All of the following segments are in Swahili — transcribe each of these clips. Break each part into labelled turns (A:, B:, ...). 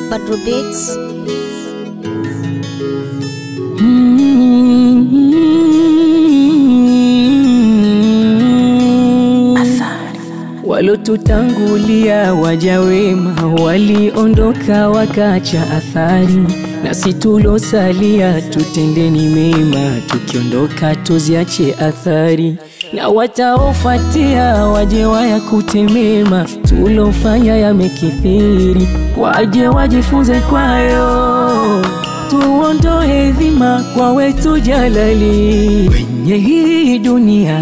A: Badru Beats.
B: Walotutangulia waja wema waliondoka wakacha athari, nasi tulosalia tutendeni mema, tukiondoka tuziache athari, na wataofuatia waje wayakute mema tulofanya yamekithiri, waje wajifunze kwayo tuondoe dhima kwa wetu jalali kwenye hii dunia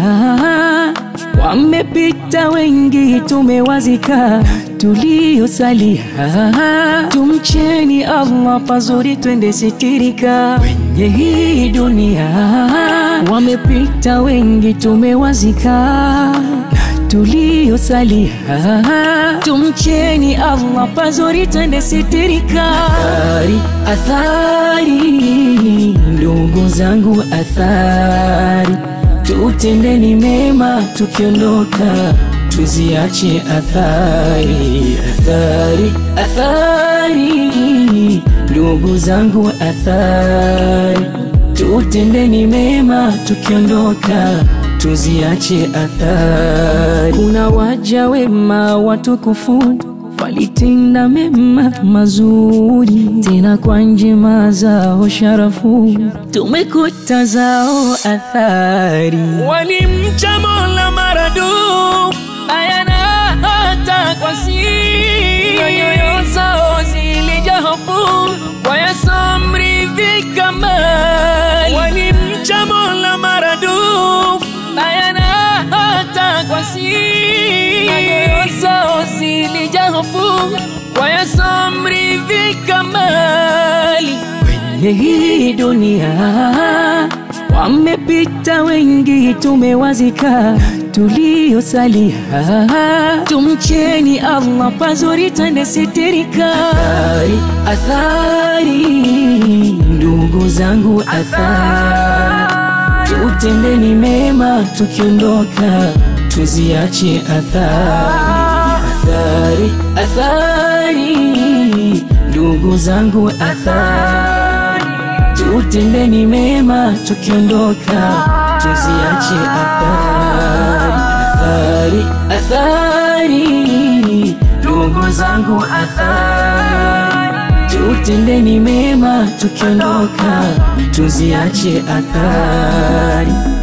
B: Wamepita wengi, tumewazika tuliosalia. Tumcheni Allah, pazuri twende sitirika kwenye hii dunia. Wamepita wengi, tumewazika tuliosalia. Tumcheni Allah, pazuri twende sitirika. Athari, athari, ndugu zangu, athari Tutendeni mema tukiondoka, tuziache athari, athari, athari, ndugu zangu, athari. Tutendeni mema tukiondoka, tuziache athari. Kuna waja wema watukufu walitenda mema mazuri, tena kwa njema zao sharafu tumekuta zao athari. Walimcha Mola maradufu, ayana hata kwa siri, nyoyo zao zilijaa hofu kwa yasamri vikamali. Walimcha Mola maradufu, ayana hata kwa siri, nyoyo zao zilijaa hofu kwa yasamri vikamali. Kwenye hii dunia wamepita wengi, tumewazika tuliosalia. Tumcheni Allah, pazuri twende sitirika. Athari, athari, ndugu zangu, athari, tutendeni mema tukiondoka, tuziache athari, athari, athari, ndugu zangu, athari tutendeni mema tukiondoka, tuziache athari, athari, athari, ndugu zangu, athari, tutendeni mema tukiondoka, tuziache athari.